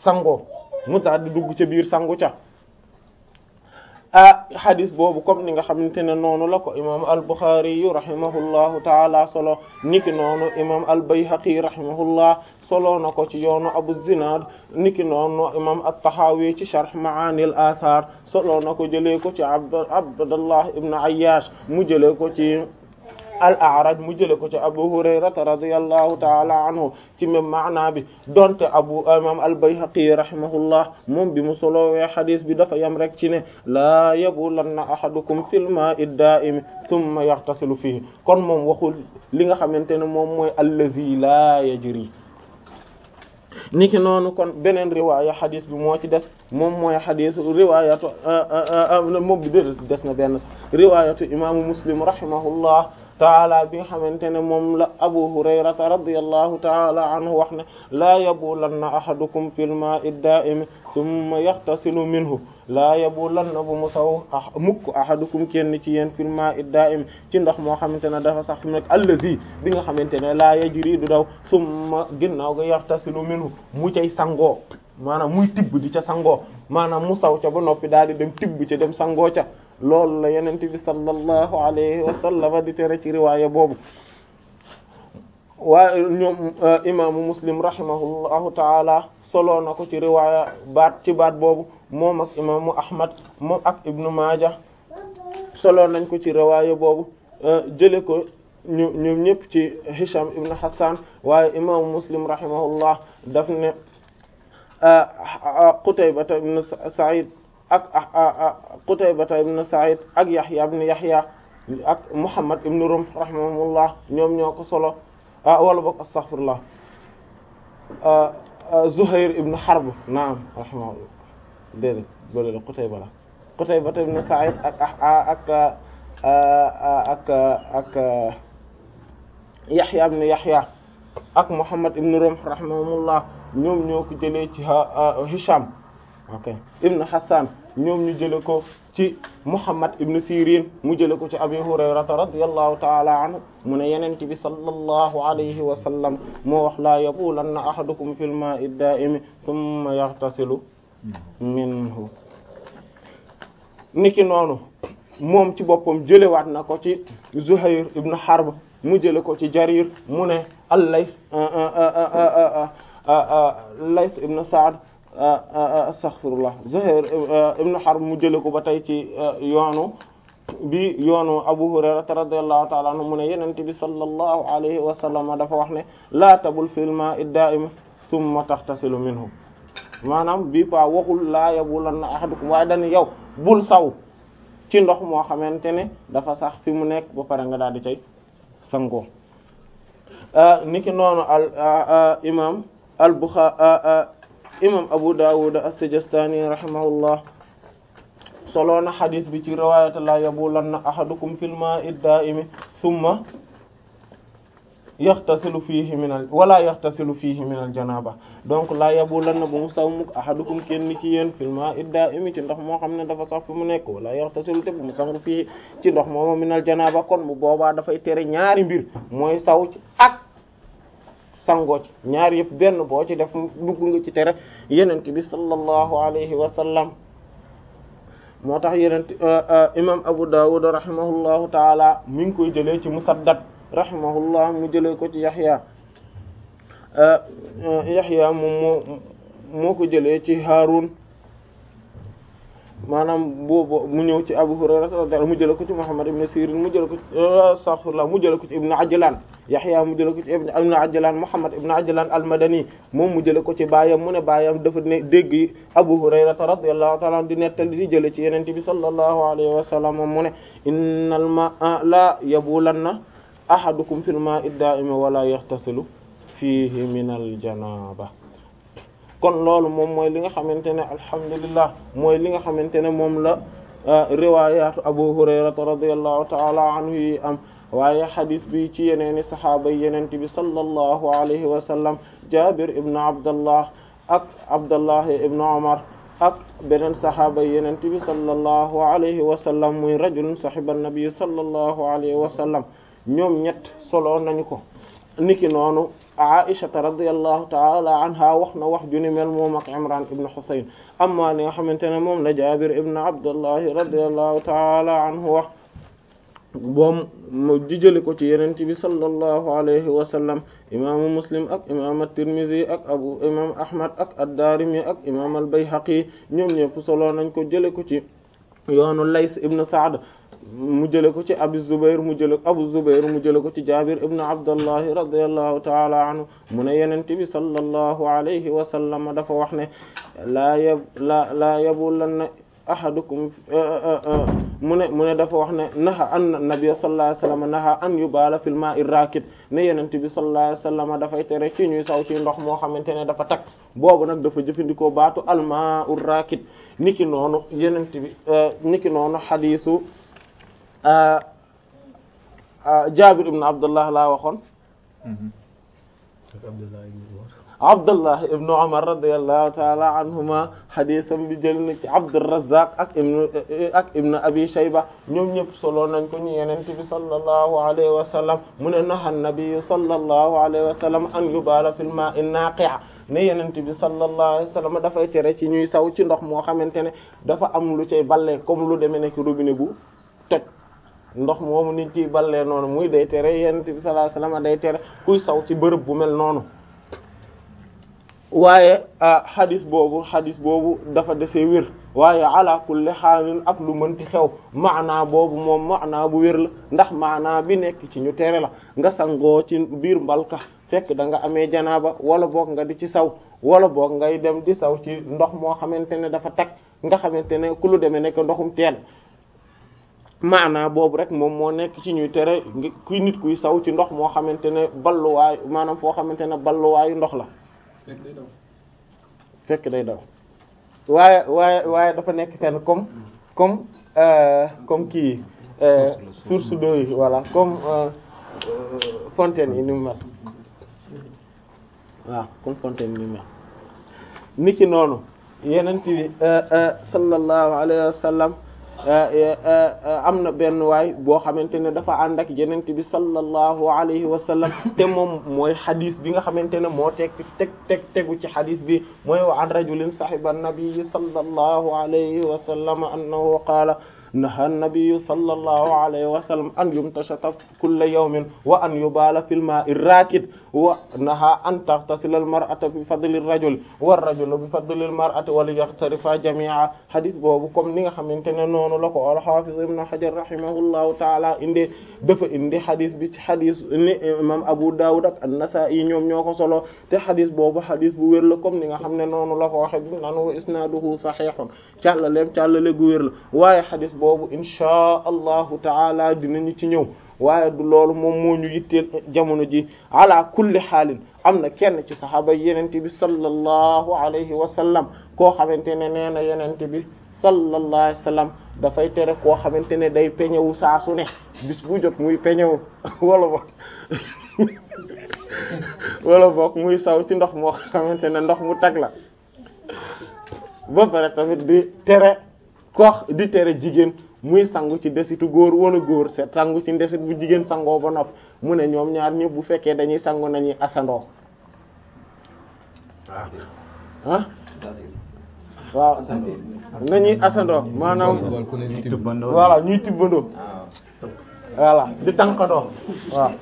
sangoo mu daal di dugg ca biir sangu ca ah hadis boobu comme ni nga xamante ne noonu la ko imam al-Bukhari yu rahimahullahu taala solo niki noonu imam al-Bayhaqi rahimahullah solo na ko ci yoonu Abu Zinad niki noonu imam at-Tahawi ci sharh Ma'ani al-Athar solo na ko jëlee ko ci Abdullah ibn Ayyash mu jëlee ko ci al-A'raj mu jëlee ko ci Abu Hurayrata radiyallahu ta'ala anhu ci même maana bi donte abu imam al-Bayhaqi rahimahullah moom bi mu solowee xadis bi dafa yam rek ci ne laa yabulanna ahadukum fil ma'i da'im thumma yaghtasilu fihi kon moom waxul li nga xamante ne moom mooy allazi laa yajri niki noonu kon beneen riwaaya xadis bi moo ci des moom mooy xadis riwaayatu moom bi dé des na benn sax riwaayatu imaamu Muslim rahimahullah taala bi nga xamante ne moom la Abu Hurayrata radiyallahu taala anhu wax ne laa yabulanna ahadukum fil ma'i da'im thumma yaghtasilu minhu laa yabulanna bu mu saw mukk ahadukum kenn ci yéen fil ma'i da'im ci ndox moo xamante ne dafa sax fi mu nekk allazi bi nga xamante ne laa yajri du daw summa ginnaaw ga yaghtasilu minhu mu cay sangoo maanaam muy tibb di ca sangoo maanaam mu saw ca ba noppi daal di dem tibb ca dem sangoo ca loolu la yenente bi sallallahu alayhi wa sallam di tere ci riwaaya boobu waaye ñoom imaamu muslim rahimahullahu taala solo na ko ci riwaaya baat ci baat boobu moom ak imaamu ahmad moom ak ibnu maaja solo nañ ko ci riwaaya boobu jële ko ñu ñoom ñëpp ci hisham ibnu hassan waaye imaamu muslim rahimahullah daf ne qutaybata ibnu sa'id ak Qutaybata ibn Sa'id ak Yahya ibn Yahya ak Muhammad ibn Rum rahimahumullah ñoom ñoo ko solo wala boog astaghfirullah Zuhair ibn Harb naam rahimahullah déedéet boole la Qutayba la Qutaybata ibn Sa'id ak ak ak ak Yahya ibn Yahya ak Muhammad ibn Rum rahimahumullah ñoom ñoo ko jëlee ci Hisham ok ibn Hassan ñoom ñu jële ko ci Muhammad ibn Sirin mu jële ko ci Abi Hurayrata radiyallahu ta'ala anhu mu ne yenent bi sallallahu alayhi wa sallam moo wax laa yabulanna ahadukum fil ma'i da'imi thumma yaghtasilu minhu niki noonu moom ci boppam jëlewaat na ko ci Zuhayr ibn Harb mu jële ko ci Jarir mu ne al-Layth Layth ibn Sa'd astaghfirullah Zuhair ibn Harb mu jële ko ba tey ci yoonu bi yoonu Abu Hurayra radiyallahu ta'ala anhu mu ne Yonent bi sallallahu alayhi wa sallam dafa wax ne laa tabul fil ma'i da'im thumma taghtasilu minhu maanaam bii pa waxul laa yabulanna ahadukum waaye dañu yow bul saw ci ndox moo xamante ne dafa sax fi mu nekk ba pare nga daal di cay sangoo niki noonu al imam al Bukhari imam Abu Dawud as-Sijistani rahimahullah solo na xadis bi ci riwayat la yabulanna ahadukum fil ma'i da'imi thumma yaxtasilu fiihi min al wala yaxtasilu fiihi min al janaba donc la yabulanna bu mu saw muk ahadukum kenn ci yéen fil ma'i da'imi ci ndox moo xam ne dafa sax fi mu nekk wala yaxtasilu te bu mu sangu fii ci ndox mooma min al janaba kon bu boobaa dafay tere ñaari mbir mooy saw ci ak sangoo ci ñaar yëpp benn boo ci def dugg nga ci tere yenent bi sallallahu alayhi wa sallam moo tax yenent imam Abu Dawud rahimahullahu taala mi ngi koy jëlee ci Musaddad rahimahullah mu jëlee ko ci Yahya Yahya moom moo moo ko jëlee ci Harun maanaam boobu mu ñëw ci Abu Hurayra radiyallahu mu jëlee ko ci Muhammad ibn Sirin mu jëlee ko ci astaghfirullah mu jëlee ko ci Ibn Ajlan Yahya mu jëlee ko ci Ibn Ajlan Muhammad ibn Ajlan al-Madani moom mu jëlee ko ci baayam mu ne baayam dafa ne dégg Abu Hurayra radiyallahu ta'ala di nettali di jëlee ci Yonent bi sallallahu alayhi wa sallam mu ne innal ma'a la yabulanna ahadukum fil ma'i da'imi wala yaxtasilu fihi min al-janaba kon loolu moom mooy li nga xamante ne alhamdulillah mooy li nga xamante ne moom la riwayatu Abu Hurayrata radiyallahu ta'ala anhu yi am waaye xadis bi ci yeneeni saxaaba yi yenente bi sallallahu alayhi wa sallam Jabir ibn Abdallah ak Abdallah ibn Umar ak beneen saxaaba yi yenente bi sallallahu alayhi wa sallam muy rajulun sahiba an-nabi sallallahu alayhi wa sallam ñoom ñett solo nañu ko niki noonu Aishata radiyallahu taala anha wax na wax ju ni mel moom ak Imran ibn Husayn amma li nga xamante ne moom la Jabir ibn Abdullahi radiyallahu taala anhu wax boom mu di jële ko ci Yonent bi sallallahu alayhi wa sallam imaamu Muslim ak imaam at-Tirmidhi ak abu imaam Ahmad ak ad-Darimi ak imaam al-Bayhaqi ñoom ñëpp solo nañ ko jële ko ci yoonu Lays ibn Sa'd mu jële ko ci Abu Zubayr mu jële Abu Zubayr mu jële ko ci Jabir ibn Abdullah radiyallahu ta'ala anhu mu ne Yonent bi sallallahu alayhi wa sallam dafa wax ne laa yab la laa yabulanna ahadukum mu ne mu ne dafa wax ne naha an nabiy sallallahu alayhi wasallam naha an yubala fil ma'i rakid ne yenente bi sallallahu alayhi wasallam dafay tere ci ñuy saw ci ndox moo xamante ne dafa tag boobu nag dafa jëfandikoo baatu al ma'u rakid niki noonu yenente bi niki noonu xadiisu Jaabir ibn Abdullah laa waxoon Abdullah ibn Umar radiyallahu ta'ala anhuma xadisam bi jël na ci Abdurrazzaq ak ibn ak ibn Abi Shayba ñoom ñëpp solo nañ ko ñu Yonent bi sallallahu alayhi wa sallam mu ne naha an-nabi sallallahu alayhi wa sallam an yubala fil ma'i naqi' ne Yonent bi sallallahu alayhi wa sallam dafay tere ci ñuy saw ci ndox moo xamante ne dafa am lu cay balle comme lu demee nekk robinet bu toj ndox moomu nit ciy ballee noonu muy day tere Yonent bi sallallahu alayhi wa sallam day tere kuy saw ci bërëb bu mel noonu waaye xadis boobu xadis boobu dafa desee wér waaye ala kulli xaalin ak lu mënti xew maanaa boobu moom maanaa bu wér la ndax maanaa bi nekk ci ñu tere la nga sangoo ci biir mbalka fekk da nga amee janaaba wala boog nga di ci saw wala boog ngay dem di saw ci ndox moo xamante ne dafa tag nga xamante ne ku lu demee nekk ndoxum teen maanaa boobu rek moom moo nekk ci ñuy tere kuy nit kuy saw ci ndox moo xamante ne balluwaayu maanaam foo xamante ne balluwaayu ndox la fekk day daw waaye waaye waaye dafa nekk fenn comme comme comme kii source d'eau yi voilà comme fontaine yi ni mu mel waaw comme fontaine yi ni mu mel niki noonu yenent bi sallallahu alayhi wa sallam am na benn waay boo xamante ne dafa ànd ak yenent bi sallallahu alayhi wa sallam te moom mooy xadis bi nga xamante ne moo teg teg teg tegu ci xadis bi mooy wa an rajulin sahiba nabii sallallahu alayhi wa sallam annahu qaala naha nabiyu sallallahu alayhi wa sallam an yumtashata kulla yawmin wa an yubala fil ma'i rakid wa naha an taghtasila al mar'ata bi fadli ar rajul wa ar rajulu bi fadli al mar'ati wa liyaghtarifa jami'a hadith boobu comme ni nga xamante ne noonu la ko al hafiz ibn hajar rahimahullahu ta'ala indi dafa indi hadith bi ci hadith ni imam abu dawud ak an-nasa'i ñoom ñoo ko solo te hadith boobu hadith bu wér la comme ni nga xam ne noonu la ko waxe bi naan wa isnaduhu sahihun càllaleem càllale gu wér la waaye hadith boobu inchaa allahu taala dinañu ci ñëw waaye du loolu moom moo ñu yitteel jamono ji ala kulli xaalin am na kenn ci saxaaba yenente bi sallallahu alayhi wa sallam koo xamante ne nee na yenente bi sallallahu alayhi wa sallam dafay tere koo xamante ne day peñewu saa su ne bis bu jot muy peñewu wala boog wala boog muy saw ci ndox moo xamante ne ndox mu tag la ba pare tamit di tere koox di tere jigéen muy sangu ci desitu góor wala góor set sangu ci desit bu jigéen sangoo ba nopp mu ne ñoom ñaar ñëpp bu fekkee dañuy sangu nañuy asandoo ah waaw nañuy asandoo maanaam voilà ñuy tibbandoo voilà di tànkandoo waaw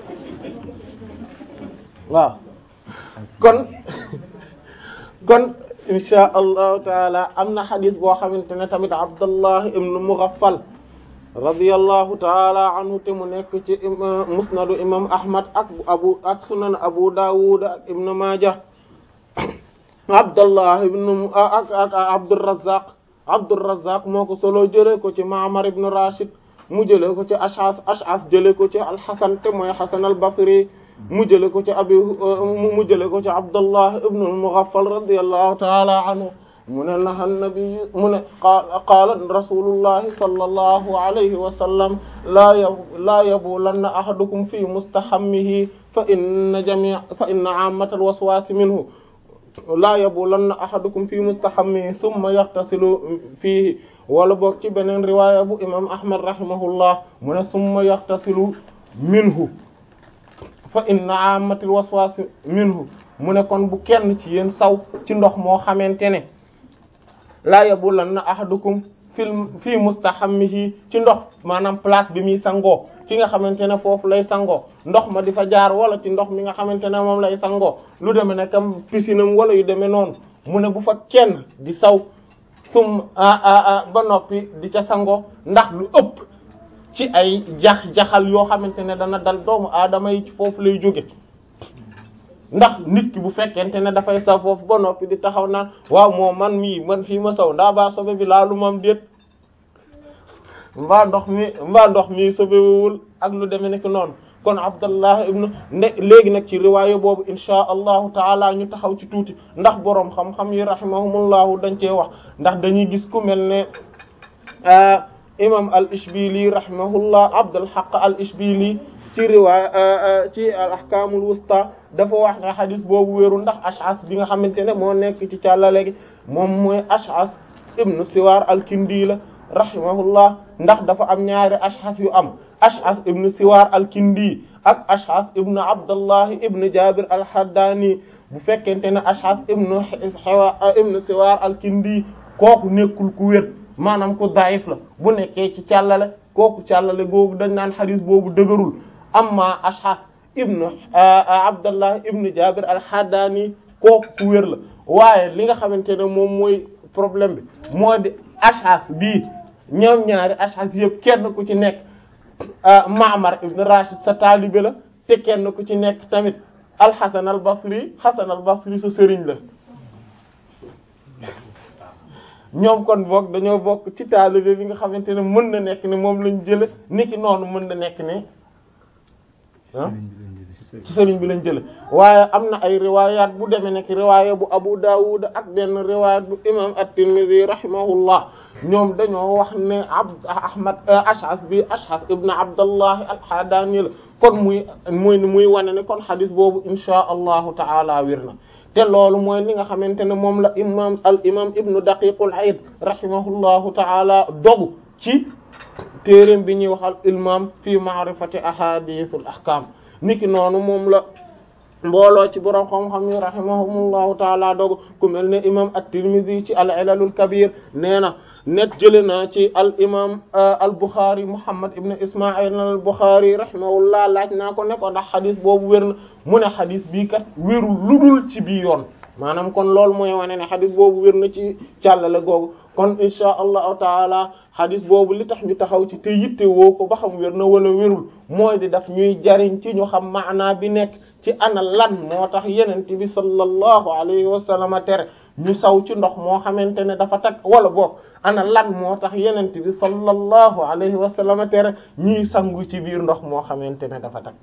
waaw kon kon insha allahu taala am na xadis boo xamante ne tamit abdallah ibn mughaffal radiyallahu taala anhu te mu nekk ci musnadu imam ahmad ak abu ak sunan abu dawud ak ibn majah abdallah ibn ak ak abdurrazzaq abdurrazzaq moo ko solo jëlee ko ci ma'mar ibn rashid mu jëlee ko ci ash'as ash'as jëlee ko ci alxasan te mooy xasan al basri mu jële ko ci abi mu jële ko ci abdullah ibn al-mughaffal radiyallahu ta'ala anhu mu ne naha nabi mu ne qaala rasulullahi sallallahu alayhi wa sallam laa y laa yabulanna ahadukum fi mustahammihi fa inna jami' fa inna 'ammata al-waswasi minhu laa yabulanna ahadukum fi mustahammihi thumma yaghtasilu fihi wala boog ci beneen riwaaya bu imam ahmad rahimahullah mu ne thumma yaghtasilu minhu fa inna amatil waswas minhu mu ne kon bu kenn ci yéen saw ci ndox moo xamante ne laa yabulanna ahadukum fil fii mustahammihi ci ndox maanaam place bi muy sangoo fi nga xamante ne foofu lay sangoo ndox ma di fa jaar wala ci ndox mi nga xamante ne moom lay sangoo lu demee ne kam piscinam wala yu demee noonu mu ne bu fa kenn di saw sum ba noppi di ca sangoo ndax lu ëpp ci ay jax-jaxal yoo xamante ne dana dal doomu aadama yi ci foofu lay jóge ndax nit ki bu fekkente ne dafay saw foofu ba noppi di taxaw naan waaw moo man mii man fii ma saw ndaa baa sobe bi laalu mam déet mbaa ndox mi mbaa ndox mi sobewul ak lu demee nekk noonu kon abdallah ibnu nde léegi nag ci riwaaya boobu insha allahu taala ñu taxaw ci tuuti ndax boroom xam-xam yi rahimahumullahu dañ cee wax ndax dañuy gis ku mel ne imam al ishbili rahimahullah abdul haqq al ishbili ci riwaaya ci al ahkamul wusta dafa wax ne xadis boobu wéeru ndax ash'as bi nga xamante ne moo nekk ci càllale gi moom mooy ash'as ibnu siwaar al kindi la rahimahullah ndax dafa am ñaari ash'as yu am ash'as ibnu siwaar al kindi ak ash'as ibnu abdullah ibnu jabir al haddani bu fekkente ne ash'as ibnu xewa ibnu siwaar al kindi kooku nekkul ku wér maanaam ku daif la bu nekkee ci càllale kooku càllale googu dañ naan xadis boobu dëgërul amma ash'as ibnu abdullah ibnu jabir al haddani kooku ku wér la waaye li nga xamante ne moom mooy problème bi moo di ash'as bii ñoom ñaari ash'as yëpp kenn ku ci nekk Ma'mar ibn Rashid sa taalibe la te kenn ku ci nekk tamit al-Hasan al-Basri Hasan al-Basri sa sëriñ la ñoom kon boog dañoo bokk ci taalibe bi nga xamante ne mën na nekk ne moom lañ jële niki noonu mën na nekk ne ah ci sëriñ bi lañ jële waaye am na ay riwayat bu demee nekk riwaaya bu Abu Dawud ak benn riwayat bu imam at-Tirmidhi rahimahullah ñoom dañoo wax ne abd ahmad ash'as bi ash'as ibn abdallah al-Hadani la kon muy muy muy wane ne kon xadis boobu insha allahu taala wir na te loolu mooy li nga xamante ne moom la imam al imam ibnu daqiqul aid rahimahullahu taala dogu ci téeréem bi ñuy waxal ilmam fi ma'rifati ahadithul ahkam niki noonu moom la mbooloo ci borom xam-xam yi rahimahumullahu taala dogu ku mel ne imam at-Tirmidhi ci al-ilalul kabir nee na net jële na ci al imam al Bukhari Muhammad ibn Isma'il al Bukhari rahimahullah laaj naa ko ne ko ndax xadis boobu wér na mu ne xadis bii kat wérul ludul ci bii yoon maanaam kon loolu mooy wane ne xadis boobu wér na ci càllale googu kon insha allahu taala xadis boobu li tax ñu taxaw ci te yitte woo ko ba xam wér na wala wérul mooy di daf ñuy jariñ ci ñu xam maanaa bi nekk ci ana lan moo tax yenente bi sallallahu alayhi wa sallam tere ñu saw ci ndox moo xamante ne dafa tag wala boog ana lan moo tax yenente bi sallallahu alayhi wa sallam tere ñuy sangu ci biir ndox moo xamante ne dafa tag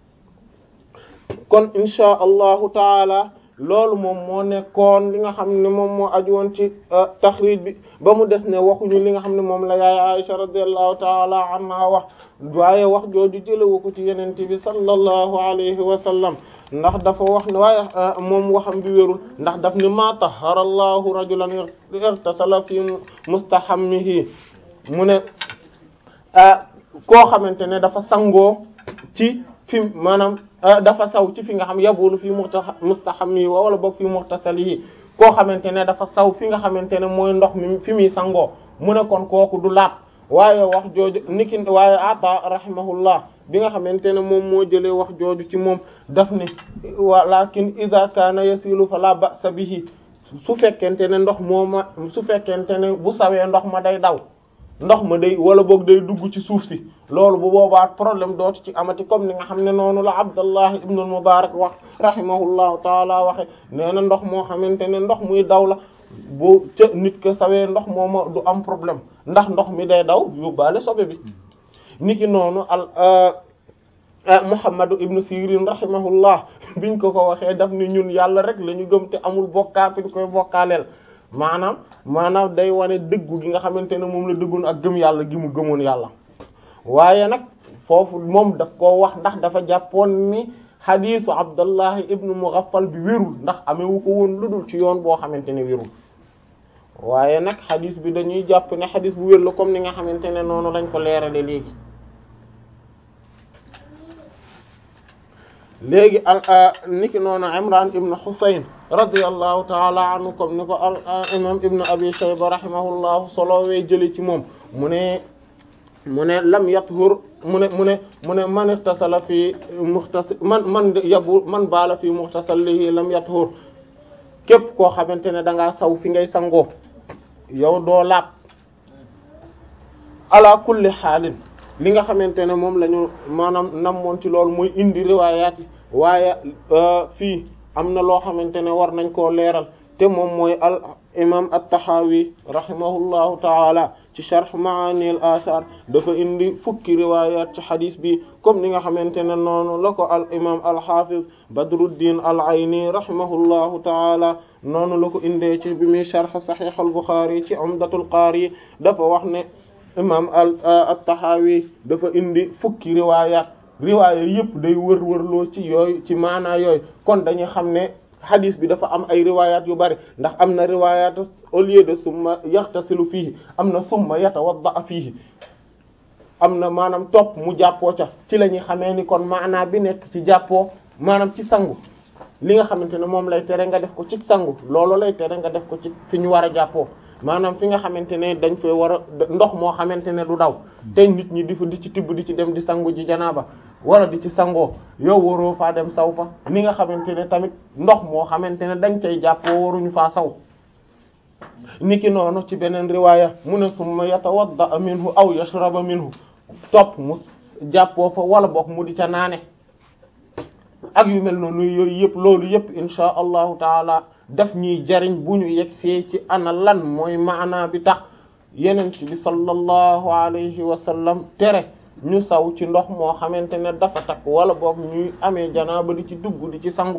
kon insha allahu taala loolu moom moo nekkoon li nga xam ne moom moo aju woon ci taxrij bi ba mu des ne waxuñu li nga xam ne moom la yaay Aisha radiyallahu taala anha wax waaye wax jooju jëlewu ko ci yenente bi sallallahu alayhi wa sallam ndax dafa wax ne waaye moom waxam bi wérul ndax daf ni ma tahara allahu rajulan irtasala fi mustahammihi mu ne koo xamante ne dafa sangoo ci fi maanaam dafa saw ci fi nga xam yabulu fi mustahammihi wala boog fi muhtasalihi koo xamante ne dafa saw fi nga xamante ne mooy ndox mi fi muy sangoo mu ne kon kooku du laat waaye wax jooju niki waaye ata rahimahullah bi nga xamante ne moom moo jëlee wax jooju ci moom daf ne walakin idha kana yasilu fala ba'sa bihi su fekkente ne ndox moo ma su fekkente ne bu sawee ndox ma day daw ndox ma day wala boog day dugg ci suuf si loolu bu boobaa problème dootu ci amati comme ni nga xam ne noonu la Abdallah ibn al-Mubarak wax rahimahullahu taala waxe nee na ndox moo xamante ne ndox muy daw la bu ca nit ko sawee ndox mooma du am problème ndax ndox mi day daw yóbbaale sobe bi niki noonu al Muhammadu ibnu Sirin rahimahullah biñ ko ko waxee daf ni ñun yàlla rek la ñu gëm te amul bokkaat ñu koy bokkaaleel maanaam maanaam day wane dëggu gi nga xamante ne moom la dëggoon ak gëm yàlla gi mu gëmoon yàlla waaye nag foofu moom daf koo wax ndax dafa jàppoon ni xadiisu Abdullahi ibnu Mughaffal bi wérul ndax amewu ko woon lu dul ci yoon boo xamante ne wérul waaye nag xadiis bi dañuy jàpp ne xadiis bu wér la comme ni nga xamante ne noonu lañ ko leerale léegi léegi al niki noonu Imran ibn Husayn radiyallahu taala anhu comme ni ko al imam ibn Abi Shayba rahimahullahu solowee jëli ci moom mu ne mu ne lam yathur mu ne mu ne mu ne man ihtasala fi muxtas man man yabu man baala fi muxtasalihi lam yathur képp koo xamante ne da ngaa saw fi ngay sangoo yow doo laab ala kulli xaalin li nga xamante ne moom la ñu maanaam namoon ci loolu mooy indi riwaayaat yi waaye fii am na loo xamante ne war nañ koo leeral te moom mooy al imam at-Tahawi rahimahullahu taala ci sharh maani al athar dafa indi fukki riwayat ci hadith bi comme ni nga xamante ne noonu la ko al imam al hafiz Badruddin al Ayni rahimahullahu taala noonu la ko indee ci bi muy sharh sahih al Bukhari ci Umdatul Qari dafa wax ne imam al at-Tahawi dafa indi fukki riwayat riwaaya yëpp day wër-wërloo ci yooyu ci maanaa yooyu kon dañuy xam ne hadis bi dafa am ay riwayat yu bari ndax am na riwayat au lieu de summa yaxtasilu fiihi am na summa yatawadda fiihi am na maanaam topp mu jàppoo ca ci la ñuy xamee ni kon maanaa bi nekk ci jàppoo maanaam ci sangu li nga xamante ne moom lay tere nga def ko ci sangu loolu lay tere nga def ko ci fi ñu war a jàppoo maanaam fi nga xamante ne dañ fay war a ndox moo xamante ne du daw te nit ñi di fa di ci tibb di ci dem di sangu ji janaaba wala di ci sangoo yow waroo faa dem saw fa ni nga xamante ne tamit ndox moo xamante ne dañ cay jàppoo waruñu faa saw niki noonu ci beneen riwaaya mu ne summa yatawadda minhu aw yashraba minhu topp mu jàppoo fa wala boog mu di ca naane ak yu mel noonu yooyu yëpp loolu yëpp insha allahu taala daf ñuy jariñ bu ñu yegsee ci ana lan mooy maanaa bi tax yenent bi sallallahu alayhi wa sallam tere ñu saw ci ndox moo xamante ne dafa takk wala boog ñuy amee janaaba di ci dugg di ci sangu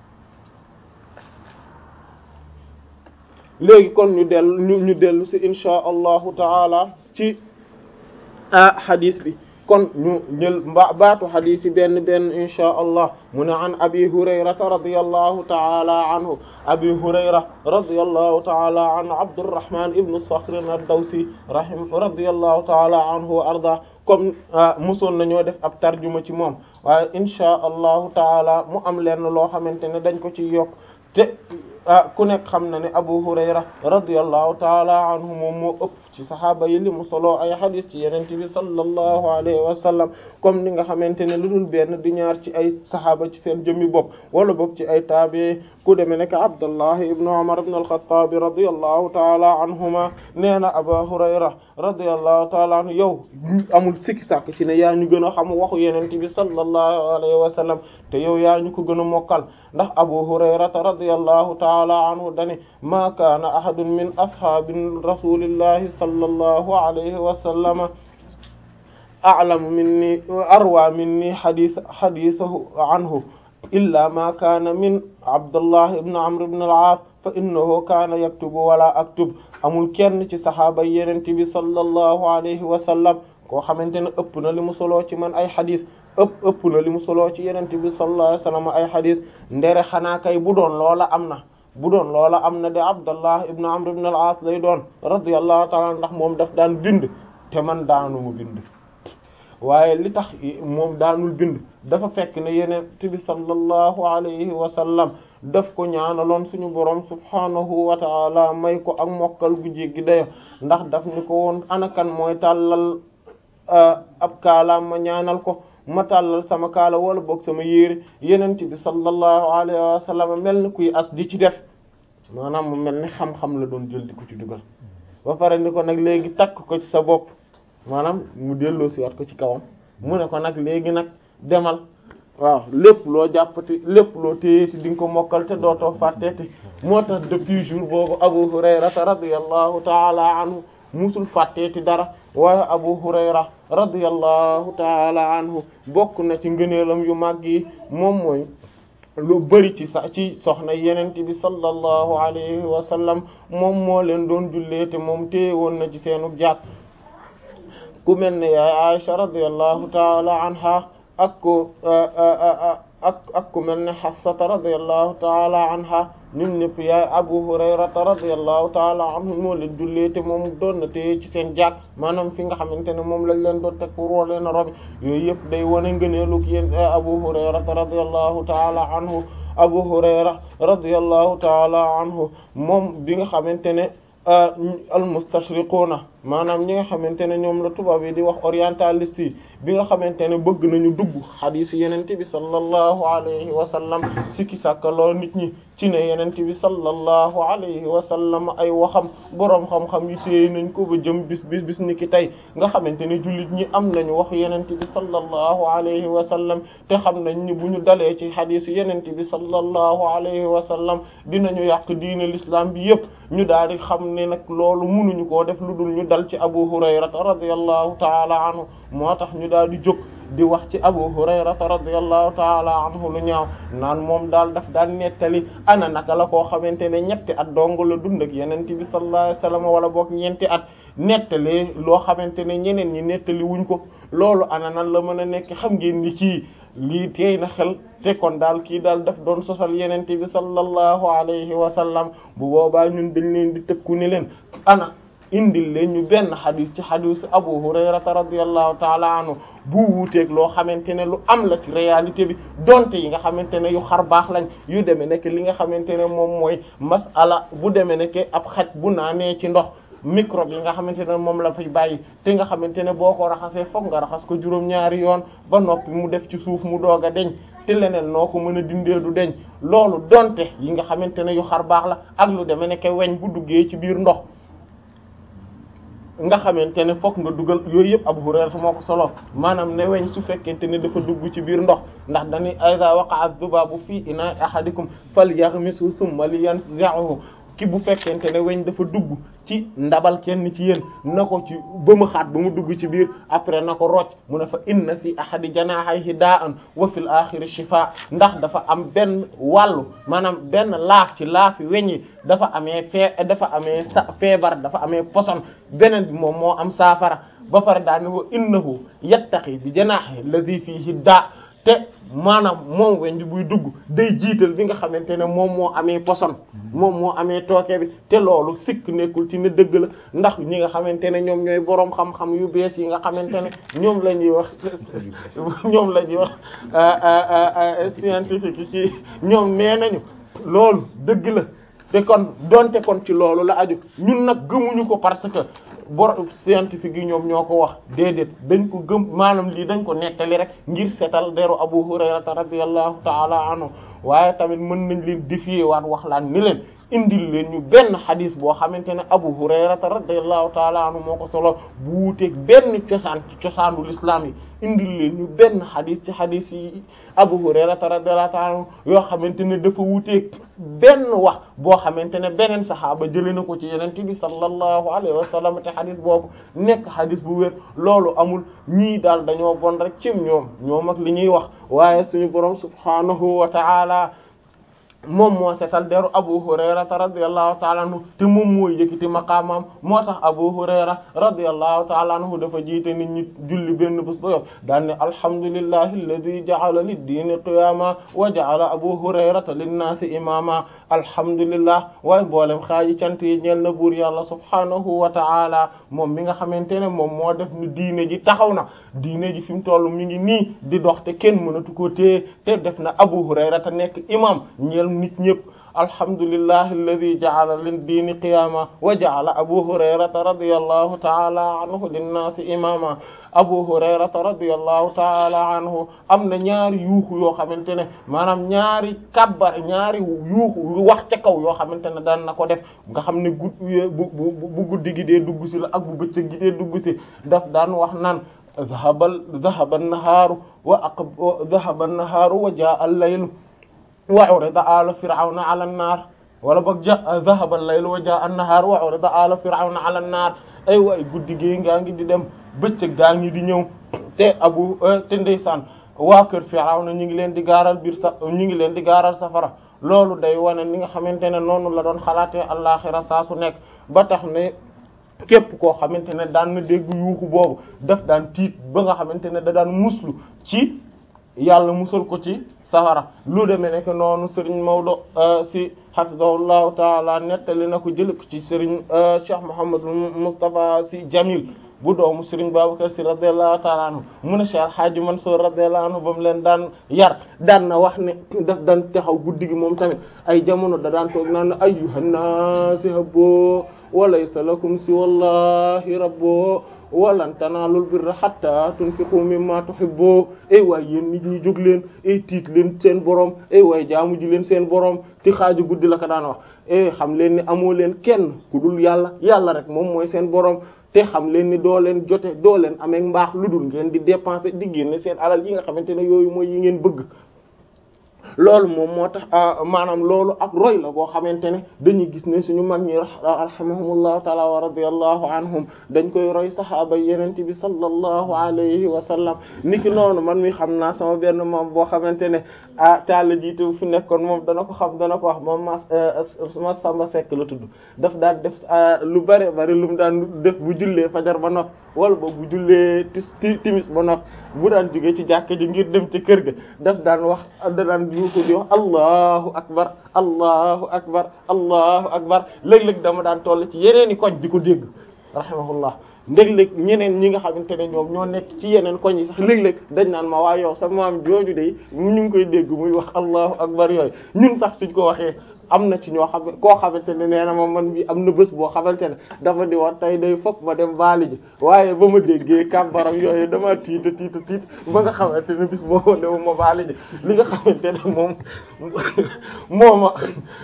léegi kon ñu dellu ñu ñu dellu ci insha allahu taala ci ah hadith bi kon ñu jël mba baatu hadith yi benn benn insha allah mu ne an abi hurayrata radiyallahu taala anhu abi hurayra radiyallahu taala anhu abdurrahman ibnu sakhr ad-dawsi rahim radiyallahu taala anhu wa arda comme mosoon nañoo def ab tarjuma ci moom waaye insha allahu taala mu am lenn loo xamante ne dañ ko ci yokk te ku nekk xam na ne Abu Hurayra radiyallahu taala anhu moom moo ëpp ci saxaaba yi li mu solo ay xadis ci yeneen bi sallallahu alayhi wa sallam comme ni nga xamante ne lu dul benn di ñaar ci ay saxaaba ci seen jëmmi bopp wala boog ci ay taabi ku demee nekk Abdullah ibn Umar ibn al-Khattab radiyallahu taala anhuma nee na Abu Hurayra radiyallahu taala anhu yow amul sikki sàkk ci ne yaa ñu gën a xam waxu yeneen bi sallallahu alayhi wa sallam te yow yaa ñu ko gën a mokkal ndax Abu Hurayrata radiyallahu taala anhu dani ma kaana ahadun min ashaabi rasulillahi sallallahu alayhi wa sallam a'lamu minni arwa minni hadith hadithahu anhu illa ma kaana min Abdullah ibn Amr ibn al-As fa innahu kaana yaktubu wala aktub amul kenn ci sahaaba Yonent bi sallallahu alayhi wa sallam koo xamante ne ëpp na li mu soloo ci man ay hadith ëpp ëpp na li mu soloo ci Yonent bi sallallahu alayhi wa sallam ay hadith ndere xanaa kay bu doon loola am na bu doon loola am na de Abdallah ibn Amr ibn al-As lay doon radiyallahu ta'ala ndax moom daf daan bind te man daanu mu bind waaye li tax moom daanul bind dafa fekk ne Yonent bi sallallahu alayhi wa sallam daf ko ñaanaloon suñu borom subhanahu wa ta'ala may ko ak mokkal gu jéggi dayo ndax daf ni ko woon anakan mooy tàllal ab kaalaam ma ñaanal ko ma tàllal sama kaala wala boog sama yére yenent bi sallallahu alayhi wa sallam mel ni kuy as di ci def maanaam mu mel ni xam-xam la doon jël di ko ci dugal ba pare ni ko nag léegi takk ko ci sa bopp maanaam mu delloo si wat ko ci kawam mu ne ko nag léegi nag demal waaw lépp loo jàppati lépp loo téyeeti di nga ko mokkal te dootoo fàtteeti moo tax depuis jour boobu Abu Hurayrata radiyallahu taala anhu musul fàtteeti dara waaye Abu Hurayra radiyallahu taala anhu bokk na ci ngëneelam yu màgg yi moom mooy lu bari ci sa ci soxna yenent bi sallallahu alayhi wa sallam moom moo leen doon jullee te moom téye woon na ci seenu jàkk ku mel ne yaay Aisha radiyallahu taala anha ak ko ak ak ku mel ne Hafsata radiyallahu taala anha ñun ñëpp yaay Abu Hurayrata radiyallahu taala anhu moo leen jullee te moom doon na téye ci seen jàkk maanaam fi nga xamante ne moom lañ leen doon teg pour woo leen a robi yooyu yëpp day wane ngëneelu ki yéen Abu Hurayrata radiyallahu taala anhu Abu Hurayra radiyallahu taala anhu moom bi nga xamante ne al mustashriquna maanaam ñi nga xamante ne ñoom la tubaab yi di wax orientaliste yi bi nga xamante ne bëgg nañu dugg xadiis yenente bi sallallahu alayhi wa sallam sikki sàkkaloo nit ñi ci ne yenente bi sallallahu alayhi wa sallam ay waxam boroom xam-xam yi téye nañ ko ba jëm bis bis bis ni ki tey nga xamante ne jullit ñi am nañu wax yenente bi sallallahu alayhi wa sallam te xam nañ ni bu ñu dalee ci xadiis yenente bi sallallahu alayhi wa sallam dinañu yàq diine l'islam bi yépp ñu daal di xam ne nag loolu mënuñu koo def lu dul ñu dal ci abu hurayrata radiyallahu taala anhu moo tax ñu daal di jóg di wax ci abu hurayrata radiyallahu taala anhu lu ñaaw naan moom daal daf daan nettali ana naka la koo xamante ne ñetti at dong la dund ak yeneen bi sallallahu alayhi wasallam wala boog ñeenti at nettali loo xamante ne ñeneen ñi nettali wuñ ko loolu ana nan la mën a nekk xam ngeen ni kii lii teey na xel te kon daal kii daal daf doon sosal yeneen bi sallallahu alayhi wa sallam bu boobaa ñun dañ leen di tëkku ni leen ana indil leen ñu benn xadis ci xadisu Abu Hurayrata radiyallahu taala anhu bu wuuteeg loo xamante ne lu am la ci réalité bi donte yi nga xamante ne yu xar baax lañ yu demee nekk li nga xamante ne moom mooy masala bu demee nekk ab xaj bu naanee ci ndox microbe yi nga xamante ne moom la fay bàyyi te nga xamante ne boo ko raxasee fokk nga raxas ko juróom-ñaari yoon ba noppi mu def ci suuf mu doog a deñ te leneen noo ko mën a dindee du deñ loolu donte yi nga xamante ne yu xar baax la ak lu demee nekk weñ bu duggee ci biir ndox nga xamante ne fokk nga dugal yooyu yëpp Abu Hurayra moo ko solo maanaam ne weñ su fekkente ne dafa dugg ci biir ndox ndax dañuy iza waqa'a dhubabu fii ina'i ahadikum falyaghmishu thumma liyanzi'hu ki bu fekkente ne weñ dafa dugg ci ndabal kenn ci yéen na ko ci ba mu xaat ba mu dugg ci biir après na ko rocc mu ne fa inna fi ahadi janaahayhi daa'an wa fil aaxiri shifaa ndax dafa am benn wàllu maanaam benn laaf ci laafi weñ yi dafa amee fee dafa amee sa feebar dafa amee poson beneen bi moom moo am saafara ba pare daane wa innahu yattaqi bi janaahi alladhi fiihi daa te maanaam moom weñ bi buy dugg day jiital bi nga xamante ne moom moo amee poson moom moo amee tooke bi te loolu sikk nekkul ci ne dëgg la ndax ñi nga xamante ne ñoom ñooy boroom xam-xam yu bees yi nga xamante ne ñoom la ñuy wax ñoom la ñuy wax scientifique yi ci ñoom nee nañu loolu dëgg la te kon donte kon ci loolu la aju ñun nag gëmuñu ko parce que bor scientifique yi ñoom ñoo ko wax déedéet dañ ko gëm maanaam lii dañ ko nettali rek ngir seetal deru Abu Hurayrata radiyallahu ta'ala anhu waaye tamit mën nañ leen défier waat wax laan ni leen indil leen ñu benn xadis boo xamante ne Abu Hurayrata radiyallahu ta'ala anhu moo ko solo bu wuuteeg benn cosaan ci cosaanu l'islam yi indil leen ñu benn xadis ci xadis yi Abu Hurayrata radiyallahu ta'ala anhu yoo xamante ne dafa wuuteeg benn wax boo xamante ne beneen saxaaba jëlee na ko ci Yonent bi sallallahu alayhi wa sallam te xadis boobu nekk xadis bu wér loolu amul ñii daal dañoo bon rek cim ñoom ñoom ak li ñuy wax waaye suñu borom subhanahu wa ta'ala moom moo setal deru Abu Hurayrata radiyallahu ta'ala anhu te moom mooy yëkkati maqaamam moo tax Abu Hurayra radiyallahu ta'ala anhu dafa jiite nit ñi julli benn bés ba yow daan ne alhamdulillahi alladhi ja'ala lid-diini qiyaama wa ja'ala Abu Hurayrata lin-naasi imaama alhamdulillah waaye boolem xaaji cant yi ñeel na buur yàlla subhaanahu wa ta'ala moom mi nga xamante ne moom moo def ni diine ji taxaw na diine ji fi mu toll mi ngi nii di dox te kenn mënatu ko téye te def na Abu Hurayrata nekk imam ñeel nit ñëpp alhamdulillahi alladi ja'ala lin diini qiyaama wa ja'ala abu hurayrata radiyallahu ta'ala anhu linnaasi imama abu hurayrata radiyallahu ta'ala anhu am na ñaari yuuxu yoo xamante ne maanaam ñaari kabbar ñaari yuuxu wax ca kaw yoo xamante ne daan na ko def nga xam ne gud bu bu guddi gi dee dugg si la ak bu bëccëg gi dee dugg si daf daan wax naan dhahabal dhahaba an-nahaaru wa aq dhahaba an-nahaaru wa jaa'a al-laylu wa urida ala fir'auna ala an-nar wala boog ja dhahaba al-laylu wa jaa an-nahar wa urida ala fir'auna ala an-nar ay waay guddi gi ngaa ngi di dem bëccëg gaa ngi di ñëw te abu te ndeysaan waa kër fir'auna ñu ngi leen di gaaral biir sa ñu ngi leen di gaaral safara loolu day wane ni nga xamante ne noonu la doon xalaatee àllaxira saa su nekk ba tax ne képp koo xamante ne daan na dégg yuuxu boobu daf daan tiit ba nga xamante ne da daan muslu ci yàlla musal ko ci safara lu demee nekk noonu Serigne Maodo si hafizahullahu taala nettali na ko jël ko ci Serigne Cheikh Mouhamadul Moustapha si Jamil bu doomu Serigne Babacar si radiyallahu taala anhu mu ne Cheikh Hadji Mansour radiyallahu anhu ba mu leen daan yar daan na wax ne daf daan taxaw guddi gi moom tamit ay jamono da daan toog naan ayyuhan naasi habbo walaysa lakum si wallahi rabbo walan tanaalul birra hatta tunfiqu mimma tuhibbu ay waay yéen nit ñi jóg leen ay tiit leen seen borom ay waay jaamu ji leen seen borom ci xaaju guddi la ko daan wax e xam leen ni amoo leen kenn ku dul yàlla yàlla rek moom mooy seen borom te xam leen ni doo leen jote doo leen amee mbaax lu dul ngeen di dépenser di génne seen alal yi nga xamante ne yooyu mooy yi ngeen bëgg loolu moom moo tax maanaam loolu ak roy la boo xamante ne dañuy gis ne suñu mag ñi rahimahumullahu taala wa radiyallahu anhum dañ koy roy saxaaba yeneen bi sallallahu alayhi wa sallam niki noonu man mi xam naa sama benn moom boo xamante ne ah taala jiite fu nekkoon moom dana ko xam dana ko wax moom ma ma Samba Seck la tudd daf daan def lu bare bari lu mu daan def bu jullee fajar ba nopp wala ba bu jullee tis timis ba nopp bu daan jógee ci jàkka ji ngir dem ci kër ga daf daan wax da daan ko di wax allahu akbar allahu akbar allahu akbar léeg-léeg dama daan toll ci yeneeni koñ di ko dégg rahimahullah ndég-léeg ñeneen ñi nga xamante ne ñoom ñoo nekk ci yeneen koñ yi sax léeg-léeg dañ naan ma waa yow sa maam jooju de ñu ngi koy dégg muy wax allahu akbar yooyu ñun sax suñ ko waxee am na ci ñoo xam koo xamante ne nee na ma man bi am na bés boo xamante ne dafa di war tey day fokk ma dem baali ji waaye ba ma déggee kàbbaram yooyu dama tiita tiita tiit ba nga xamante ne bis boo dewu ma baali ji li nga xamante ne moom mooma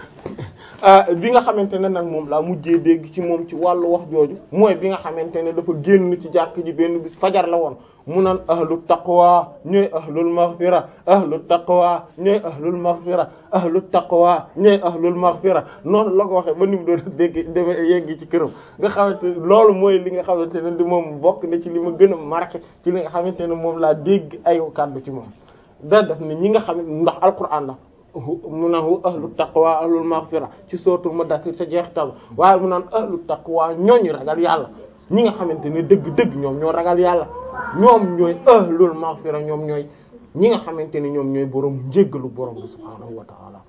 bi nga xamante ne nag moom laa mujjee dégg ci moom ci wàllu wax jooju mooy bi nga xamante ne dafa génn ci jàkk ji benn bis fajar la woon mu naan ahlu taqwa ñooy ahlul maghfira ahlu taqwa ñooy ahlul maghfira ahlu taqwa ñooy ahlul maghfira noonu la ko waxee ba ni mu doon dégg deme yegg ci këram nga xamante loolu mooy li nga xamante ne di moom bokk na ci li ma gën a marqué ci li nga xamante ne moom laa dégg ay kàddu ci moom da def ne ñi nga xam ndax alquran la mu naan ahlu taqwa ahlul maghfira ci sootul Mudaththir sa jeexital waaye mu naan ahlu taqwa ñooñu ragal yàlla ñi nga xamante ne dëgg-dëgg ñoom ñoo ragal yàlla ñoom ñooy ahlul maghfira ñoom ñooy ñi nga xamante ne ñoom ñooy borom njéggalu borom bi subhaanahu wa ta'ala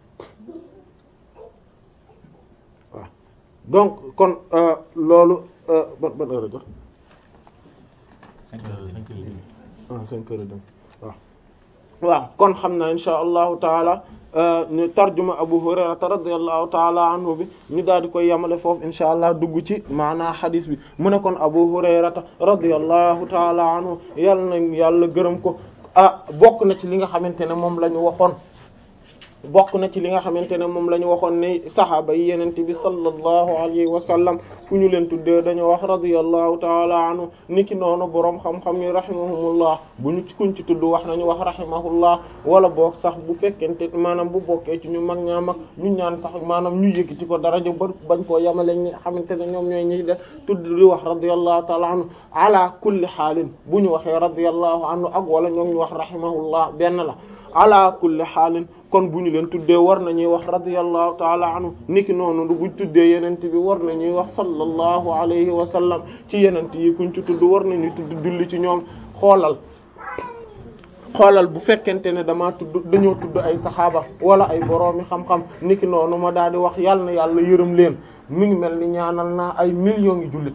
waaw donc kon loolu ban ban heure a jox cinq heures cinq heures demi. ah cinq heures et demi waaw waaw kon xam na insha allahu taala ñu tarjuma Abu Hurayrata radiyallahu taala anhu bi ñu daal di koy yamale foofu insha allah dugg ci maanaa xadis bi mu ne kon Abu Hurayrata radiyallahu taala anhu yàlla na yàlla gërëm ko ah bokk na ci li nga xamante ne moom la ñu waxoon bokk na ci li nga xamante ne moom la ñu waxoon ne saxaaba yi yenente bi sallallahu alayhi wa sallam fu ñu leen tuddee dañoo wax radiyallahu taala anhu niki noonu boroom xam-xam yi rahimahumullah bu ñu ci kuñ ci tudd wax nañu wax rahimahullah wala boog sax bu fekkente maanaam bu bokkee ci ñu mag ñaa mag ñu ñaan sax maanaam ñu yëkkati ko daraja ba bañ koo yamale ñi xamante ne ñoom ñooy ñi def tudd di wax radiyallahu taala anhu ala kulli xaalin bu ñu waxee radiyallahu anhu ak wala ñoom ñu wax rahimahullah benn la ala kulli xaalin kon bu ñu leen tuddee war nañuy wax radiyallahu taala anhu niki noonu du buñ tuddee yenente bi war nañuy wax sallallahu alayhi wa sallam ci yenente yi kuñ ci tudd war nañuy tudd julli ci ñoom xoolal xoolal bu fekkente ne damaa tudd dañoo tudd ay saxaaba wala ay boroomi xam-xam niki noonu ma daal di wax yàlla na yàlla yërëm leen mi ngi mel ni ñaanal naa ay millions ngi jullit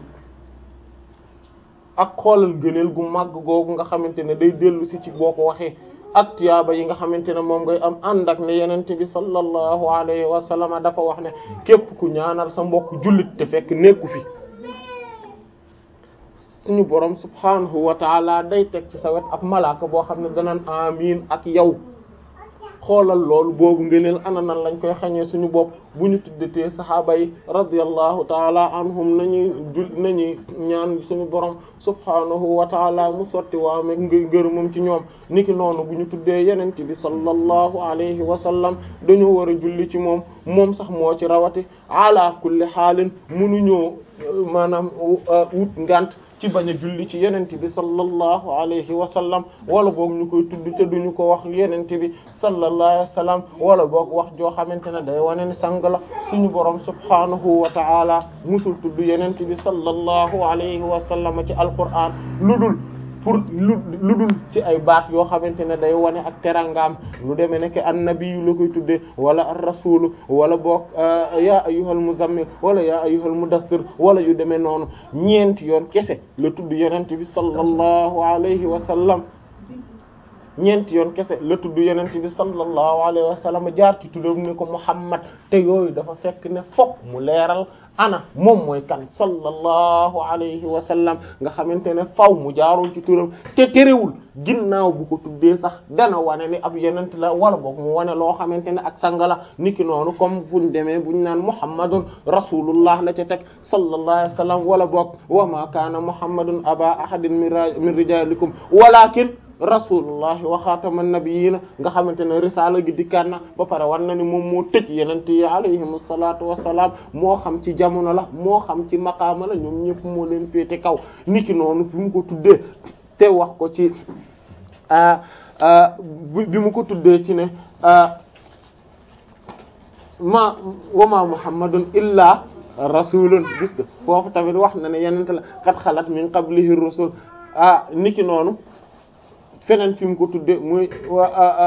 ak xoolal gëneel gu màgg googu nga xamante ne day dellu si ci boo ko waxee ak tiyaaba yi nga xamante ne moom ngay am ànd ak ne yenente bi sallallahu alayhi wa sallam dafa wax ne képp ku ñaanal sa mbokk jullit te fekk nekku fi suñu borom subhanahu wa taala day teg ci sa wet ab malaaka boo xam ne danaan amiin ak yow xoolal loolu boobu ngëneel ana nan lañ koy xañee suñu bopp bu ñu tuddatee saxaaba yi radiyallahu taala anhum nañuy jul nañuy ñaan suñu borom subhanahu wa taala mu sotti waa meg ngërëmam ci ñoom niki noonu bu ñu tuddee yenente bi sallallahu alayhi wa sallam dañoo war a julli ci moom moom sax moo ci rawati ala kulli xaalin munuñoo maanaam wut ngant ci bañ a julli ci yenente bi sallallahu alayhi wa sallam wala boog ñu koy tudd te duñu ko wax yenente bi sallallahu alayhi wa sallam wala boog wax joo xamante ne day wane ni sang la suñu borom subhanahu wa ta'ala musul tudd yenente bi sallallahu alayhi wa sallam ci alquran lu dul pour lu lu dul ci ay baat yoo xamante ne day wane ak terangaam lu demee nekk annabiyu la koy tuddee wala ar rasulu wala boog ya ayyuhal muzammil wala ya ayyuhal mudassir wala yu demee noonu ñeenti yoon kese la tudd yonent bi sallallahu alayhi wa sallam ñeenti yoon kese la tudd yonent bi sallallahu alayhi wa sallam jaar ci tuddam ne ko Muhammad te yooyu dafa fekk ne fokk mu leeral ana moom mooy kan sallallahu alayhi wa sallam nga xamante ne faw mu jaarul ci turam te terewul ginnaaw bu ko tuddee sax dana wane ni ab yonent la wala boog mu wane loo xamante ne ak sanga la niki noonu comme buñ demee buñ naan Muhammadun rasulullah la ca teg sallallahu alayhi wa sallam wala boog wa ma kaana Muhammadun aba ahadin min rijalikum walakin rasulullahi wa xaataman nabiyina nga xamante ne risaala gi dikkaat na ba pare war na ni moom moo tëj yenente yi alayhim salaatu wassalaam moo xam ci jamono la moo xam ci maqaama la ñoom ñëpp moo leen féete kaw niki noonu fi mu ko tuddee te wax ko ci bi mu ko tuddee ci ne ma wama muhammadun illa rasulun gis nga foofu tamit wax na ne yenente la qad xalat min qablihi rusul ah niki noonu feneen fi mu ko tudde muy